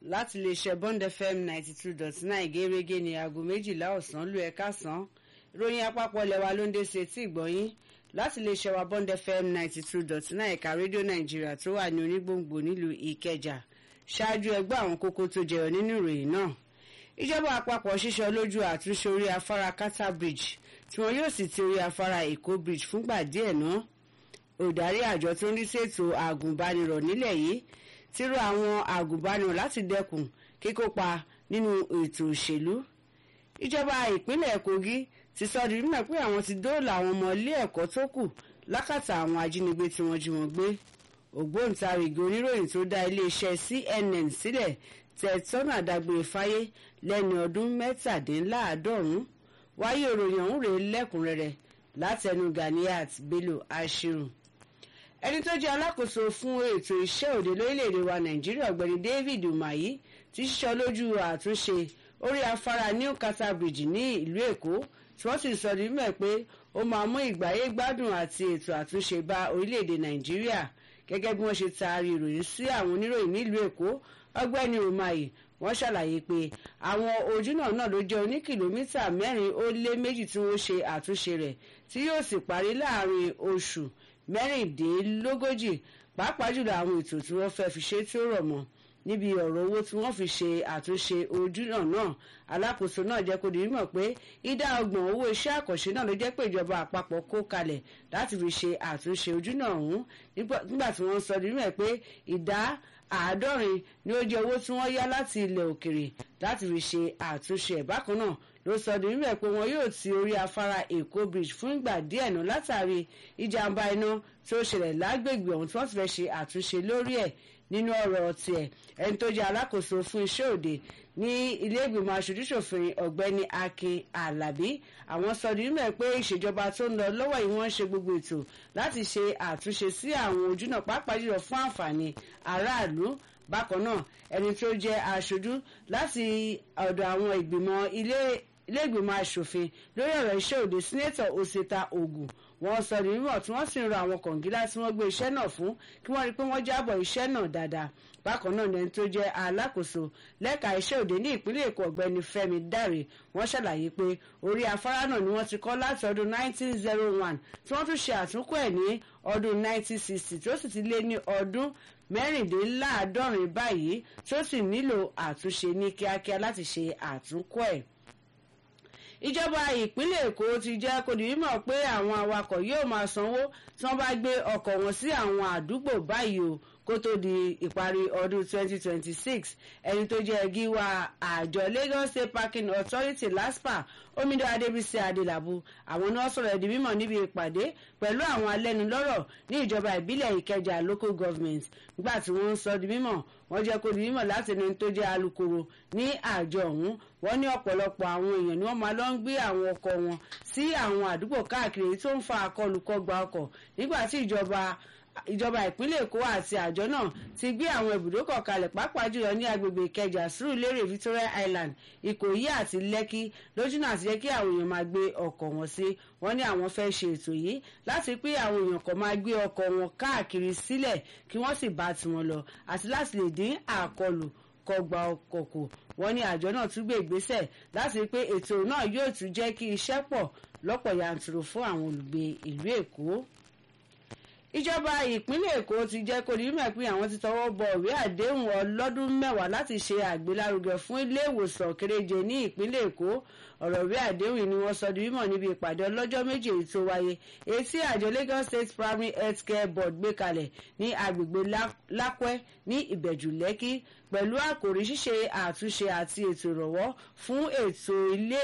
láti iléeṣẹ́ bond fm ninety two dot nine gẹ́gẹ́ ní aago méjìlá ọ̀sán lù ẹ̀ka sàn ìròyìn àpapọ̀ lẹ́wà ló ń dé sí etí ìgbọ̀nyín láti iléeṣẹ́ wa bond fm ninety two dot nine ẹ̀ka rédíò nàìjíríà tó wà ní onígbòǹgbò nílùú ìkẹjà ṣáájú ẹgbẹ́ àwọn kókó tó jẹyọ nínú ìròyìn náà ìjọba àpapọ̀ ṣíṣọ lójú àtúnṣe orí afárá kata bridge tí wọn yóò sì ti orí afárá èkó bridge fúngbà díẹ̀ náà olùdarí àjọ tó ń rí ṣètò àgùnbánirọ̀ nílẹ̀ yìí ti rọ àwọn àgùnbánirọ̀ láti dẹ́kun kíkópa nínú ètò òṣèlú ìjọba ìpínlẹ̀ kogi ti sọ di mímọ̀ pé àwọn ti dóòlà àwọn ọmọ ilé ẹ̀kọ́ tó kù lákàtà àwọn ajínigbé tí wọ́n jí wọn gbé ògbóǹtarìgì oníròyìn tó dá iléeṣẹ́ cnn sílẹ̀ tẹ̀tọ́nà dágbére fáyé lẹ́ni ọdún mẹ́tàdínláàádọ́rùn-ún wáyé ìròyìn ọ̀hún rèé lẹ́kùnrẹ́rẹ́ látẹnu ganiat bello ashiru ẹni tó jẹ́ alákòóso fún ètò iṣẹ́ òde lórílẹ̀‐èdè wa nàìjíríà ọ̀gbẹ́ni david umahi ti ṣíṣọ lójú àtúnṣe orí afárá new kata bridge ní ìlú èkó tí wọ́n sì sọ ní mẹ́ pé ó máa mú ìgbáyé gbádùn àti ètò àtúnṣe bá orílẹ̀‐èdè nàìjíríà gẹ́gẹ́ bí wọ́n ṣe taari ìròyìn sí àwọn oníròyìn nílùú èkó ọgbẹ́ni umahi wọ́n ṣàlàyé pé àwọn ojúnà náà ló jẹ́ oní kìlómítà mẹ́rin ó lé méjì tí wọ́n ṣe àtúnṣe rẹ̀ tí yóò sì parí láàrin oṣù mẹ́rìndínlógójì pàápàá jùlọ àwọn ètò tí wọ́n fẹ́ fi ṣe tí ó rọ̀ mọ́ níbi ọ̀rọ̀ owó tí wọ́n fi ṣe àtúnṣe ojúnà náà alákòóso náà jẹ́ kó di mímọ̀ pé ìdá ọgbọ̀n owó iṣẹ́ àkànṣe náà ló jẹ́ pé ìjọba àpapọ̀ kó kalẹ̀ láti fi ṣe àtúnṣe ojúnà ọ̀hún nígbà tí wọ́n sọ di mímọ̀ pé ìdá àádọ́rin ni ó jẹ́ owó tí wọ́n yá láti ilẹ̀ òkèrè láti fi ṣe àtúnṣe ẹ̀ bákan náà ló sọ di mímọ̀ pé wọn yóò ti orí afárá èkó bridge fún ìgbà díẹ̀ náà látàrí ìjàmbá iná tó ṣẹlẹ̀ lágbègbè ọ̀hún tí wọ́n ti fẹ́ ṣe àtúnṣe lórí ẹ̀ nínú ọ̀rọ̀ tiẹ̀ ẹni tó jẹ́ alákòóso fún iṣẹ́ òde ní ilé ìgbìmọ̀ aṣojúṣòfin ọ̀gbẹ́ni akin alabi àwọn sọ di mímọ̀ pé ìṣèjọba tó ń lọ lọ́wọ́ yìí wọ́n ń ṣe gbogbo ètò láti ṣe àtúnṣe sí àwọn ojúnà pàápàá jùlọ fún àǹfààní aráàlú bákan náà ẹni tó jẹ́ aṣojú láti ọ̀dọ̀ àwọn ìgbìmọ̀ ilé iléègbìmọ̀ asòfin lórí ọ̀rọ̀ iṣẹ́ òde sínétọ̀ òsèta ogun wọ́n sọ ní mímọ̀ tí wọ́n sì ń rọ àwọn kọ̀ǹgílá tí wọ́n gbé iṣẹ́ náà fún kí wọ́n rí i pé wọ́n jábọ̀ iṣẹ́ náà dáadáa bákan náà lẹni tó jẹ́ alákòóso lẹ́ka iṣẹ́ òde ní ìpínlẹ̀ èkó ọ̀gbẹ́ni fẹ́mi dáre wọ́n ṣàlàyé pé orí afárá náà ni wọ́n ti kọ́ láti ọdún 1901 tí wọ́n tún ṣe àtúnkọ́ ẹ̀ ní ọdún 1960 tí ó sì ti lé ní ọdún mẹ́rìndínláàádọ́rin báyìí tí ó sì nílò àtúnṣe ní kíákíá láti ṣe àtúnkọ́ ẹ̀ ìjọba ìpínlẹ̀ èkó ti jẹ́ kó di mímọ̀ pé àwọn awakọ̀ yóò máa sanwó tí wọ́n bá gbé ọkọ̀ wọn sí àwọn àdúgbò báyìí o kó tó di ìparí ọdún 2026 ẹni tó jẹ́ gíwá àjọ lagos state parking authority laspa omidan adébísí adélábù àwọn náà sọ̀rọ̀ ẹ̀dí mímọ̀ níbi ìpàdé pẹ̀lú àwọn alẹ́nulọ́rọ̀ ní ìjọba ìbílẹ̀ ìkẹjà local government nígbà tí wọ́n ń sọ di mímọ̀ wọ́n jẹ́ kó di mímọ̀ láti ẹni tó jẹ́ alukoro ní àjọ ọ̀hún wọ́n ní ọ̀pọ̀lọpọ̀ àwọn èèyàn ni wọ́n máa lọ ń gbé àwọn ọkọ̀ wọn sí àwọn àdúgbò káàkiri tó ń fa akọlùkọgba ọkọ̀ nígbà tí ìjọba ìjọba ìpínlẹ̀ èkó àti àjọ náà ti gbé àwọn ibùdókọ̀ kalẹ̀ pàápàá jùlọ ní agbègbè ìkẹjà sùúrùlérè victoria island ìkòyí àti lẹ́kí lójúnà àti jẹ́ kí àwọn èèyàn máa gbé ọkọ̀ wọn sí wọ́n ní àwọn fẹ́ ṣe ètò yìí láti pé àwọn èèyàn kan máa gbé ọkọ̀ wọn káàkiri sílẹ̀ kí wọ́n sì bá tiwọn lọ àti láti lè dín àkọlù kọgbà ọkọ̀ kù wọ́n ní àjọ náà tún gbé ìgbésẹ̀ láti pé ètò náà yóò tún jẹ́ kí iṣẹ́ pọ̀ lọ́pọ̀ yanturu fún àwọn olùgbé ìlú èkó ìjọba ìpínlẹ̀ èkó ti jẹ́ kó ní mọ̀ pé àwọn ti tọwọ́ bọ ìwé àdéhùn ọlọ́dún mẹ́wàá láti ṣe àgbélárugẹ fún ilé ìwòsàn kéréje ní ìpínlẹ̀ èkó ọ̀rọ̀ ìwé àdéhùn ni wọ́n sọ di mímọ̀ níbi ìpàdé ọlọ́jọ́ méje èyí tó wáyé èyí tí àjọ lagos state primary health care board gbé kalẹ̀ ní agbègbè lápẹ́ ní ìbẹ̀jù lẹ́kì pẹ̀lú àkòrí ṣíṣe àtúnṣe àti ètò ìrànwọ́ fún ètò ilé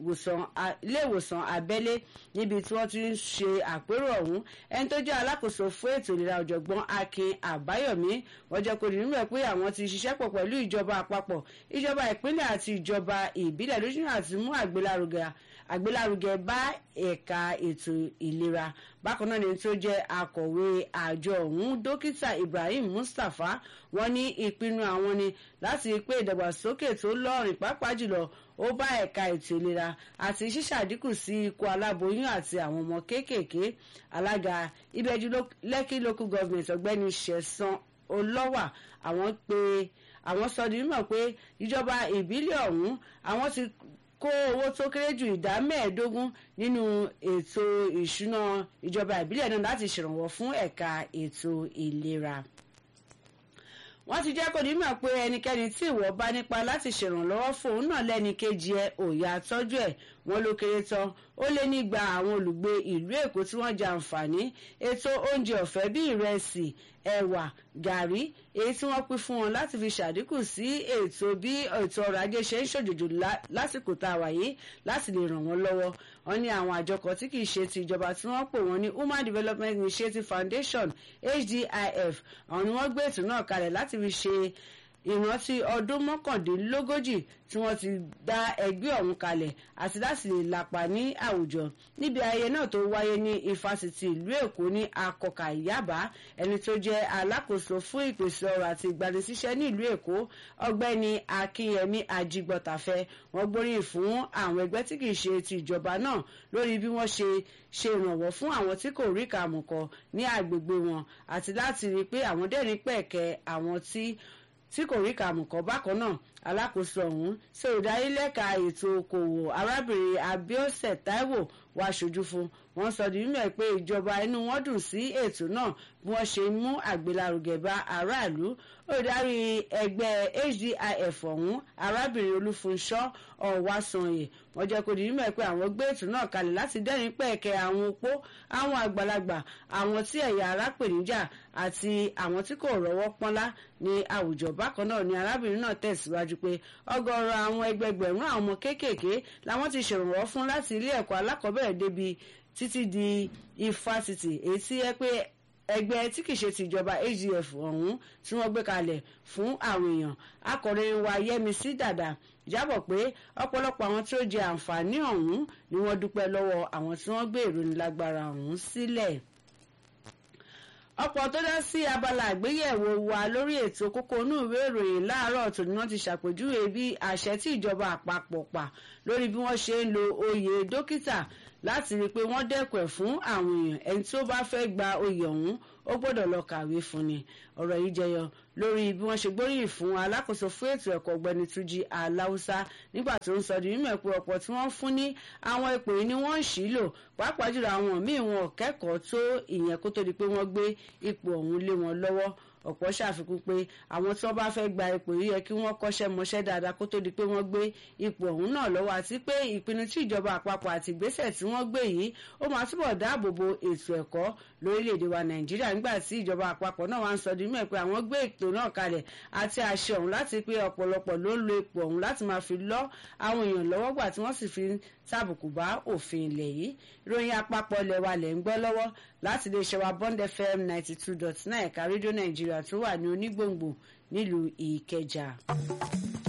ìwòsàn abẹ́lé níbi tí wọ́n ti ń ṣe àpérò ọ̀hún ẹni tó jẹ́ alákòóso fún ètò ìlera ọ̀jọ̀gbọ́n akin àbáyọ̀mí wọ́n jẹ́ kó nínú ẹ̀ pé àwọn ti ṣiṣẹ́ pọ̀ pẹ̀lú ìjọba àpapọ̀ ìjọba ìpínlẹ̀ àti ìjọba ìbílẹ̀ lójúnà àti mú àgbélárugẹ àgbélárugẹ bá ẹ̀ka ètò ìlera bákan náà ni tó jẹ́ akọ̀wé àjọ ọ̀hún dókítà ibrahim mustapha wọ́n ní ìpinnu àwọn ni láti pé ìdàgbàsókè tó lọ́rìn pàápàá jùlọ ó bá ẹ̀ka ètò ìlera àti ṣíṣàdínkù sí ikú aláboyún àti àwọn ọmọ kéékèèké alága ìbẹ́jú lẹ́kì local government ọ̀gbẹ́ni ṣẹ̀san olọ́wà àwọn pé àwọn sọ di mímọ̀ pé ìjọba ìbílẹ̀ ọ̀hún àwọn ti kó owó tó kéré ju ìdá mẹ́ẹ̀ẹ́dógún nínú ètò ìṣúná ìjọba ìbílẹ̀ náà láti ṣèrànwọ́ fún ẹ̀ka ètò ìlera wọ́n ti jẹ́ kó ní mọ̀ pé ẹnikẹ́ni tí ìwọ bá nípa láti ṣèrànlọ́wọ́ fóun náà lẹ́ni kejì ẹ òòyà tọ́jú ẹ̀ wọ́n ló kéré tán ó lé nígbà àwọn olùgbé ìlú èkó tí wọ́n jẹ àǹfààní ètò oúnjẹ ọ̀fẹ́ bíi ìrẹsì ẹ̀wà gàrí èyí tí wọ́n pín fún wọn láti fi ṣàdínkù sí ètò bí ètò ọrọ̀ ajé ṣe ń ṣòjòjò lásìkò tá a wà yìí láti lè ràn wọ́n lọ́wọ́ wọ́n ní àwọn àjọ kan tí kì í ṣe ti ìjọba tí wọ́n pè wọ́n ní human development initiative foundation hdif àwọn ni wọ́n gbé ètò náà kalẹ̀ láti fi ṣe ìrántí ọdún mọ́kàndínlógójì tí wọ́n ti dá ẹgbẹ́ ọ̀hún kalẹ̀ àti láti lè lapa ní àwùjọ níbi ayẹyẹ náà tó wáyé ní ifásitì ìlú èkó ní akọkà yaba ẹni tó jẹ́ alákòóso fún ìpèsè ọrọ̀ àti ìgbanisíṣẹ́ ní ìlú èkó ọgbẹ́ni akínyẹmí ajigbọ́tàfẹ́ wọ́n gbóríyìn fún àwọn ẹgbẹ́ tí kì í ṣe ti ìjọba náà lórí bí wọ́n ṣe ṣe ìrànwọ́ fún àwọn tí kò rí kàmùkọ ní àgbègbè wọn àti láti rí i pé àwọn dẹ́rìn pẹ̀kẹ́ àwọn tí tí kò rí kàmùkọ́ bákan náà alákòóso ọ̀hún ṣe ìdarílẹ̀ka ètò okòwò arábìnrin abiose taiwo wá ṣojú fún wọn sọ di mímọ̀ pé ìjọba inú wọn dùn sí ètò náà bí wọ́n ṣe mú àgbélárugẹ bá aráàlú olùdarí ẹgbẹ́ hdif ọ̀hún arábìnrin olúfunṣọ́ ọ̀wásanyè wọ́n jẹ́ kó di mímọ̀ pé àwọn gbé ètò náà kalẹ̀ láti dẹ́rìn pẹ̀kẹ́ àwọn opó àwọn àgbàlagbà àwọn tí ẹ̀yà ara pèníjà àti àwọn tí kò rọ́wọ́ pọ́nlá ní àwùjọ bákan náà ni arábìnrin náà tẹ̀síwájú pé ọgọ́rọ̀ àwọn ẹgbẹgbẹ̀rún àwọn ọmọ kéékèèké làwọn ti ṣèrànwọ́ fún láti ilé ẹ̀kọ́ alákọ̀ọ́bẹ̀rẹ̀ débi títí di ifásitì èyí tí yẹ pé ẹgbẹ́ tí kìí ṣe tìjọba agf ọ̀hún tí wọ́n gbé kalẹ̀ fún àwọn èèyàn akọ̀ròyìn wa yẹmísí dàdà jábọ̀ pé ọ̀pọ̀lọpọ̀ àwọn tí ó jẹ àǹfààní ọ̀hún ni wọ́n dúpẹ́ lọ́wọ́ àwọn tí wọ́n gbé ìrónilágbára ọ̀hún sílẹ̀ ọ̀pọ̀ tó dá sí abala àgbéyẹ̀wò wa lórí ètò kókó inú ìwé ìròyìn láàárọ̀ tòní wọ́n ti ṣàpèjúwe bí àṣẹ tí ìjọba àpapọ̀ pa lórí bí wọ́n ṣe ń lo oyè dókítà láti rí i pé wọ́n dẹ́kun ẹ̀ fún àwọn èèyàn ẹni tí ó bá fẹ́ gba oyè ọ̀hún ó gbọ́dọ̀ lọ kàwé fún ni ọ̀rọ̀ yìí jẹyọ lórí bí wọ́n ṣe gbóríyìn fún alákòóso fún ètò ẹ̀kọ́ ọ̀gbẹ́ni túnjí aláùsá nígbà tó ń sọ di mímọ̀ pé ọ̀pọ̀ tí wọ́n fún ní àwọn ipò yìí ni wọ́n ń ṣì lò pàápàá jùlọ àwọn míì wọn ò kẹ́kọ̀ọ́ tó ìyẹn kó tó di pé wọ́n gbé ipò ọ̀hún lé wọn lọ́wọ́ ọ̀pọ̀ ṣàfikún pé àwọn tí wọ́n bá fẹ́ gba ipò yìí yẹ kí wọ́n kọ́ṣẹ́ mọṣẹ́ dáadáa kó tó di pé wọ́n gbé ipò ọ̀hún náà lọ́wọ́ àti pé ìpinnu tí ìjọba àpapọ̀ àti ìgbésẹ̀ tí wọ́n gbé yìí ó máa túbọ̀ dáàbò bo ètò ẹ̀kọ́ lórílẹ̀‐èdè wa nàìjíríà nígbà tí ìjọba àpapọ̀ náà wá ń sọ di mẹ́ pé àwọn gbé ètò náà kalẹ̀ àti àṣẹ ọ̀hún láti pé ọ̀pọ̀lọpọ̀ ló ń lo ipò ọ̀hún láti máa fi lọ́ àwọn èèyàn lọ́wọ́ gbà tí wọ́n sì fi tàbùkù bá òfin ilẹ̀ yìí ìròyìn àpapọ̀ ilẹ̀ wa lẹ̀ ń gbọ́ lọ́wọ́ láti lè ṣe wa bond fm ninety two dot nine ẹ̀ka rédíò nàìjíríà tó wà ní onígbòǹgbò nílùú ìkẹjà.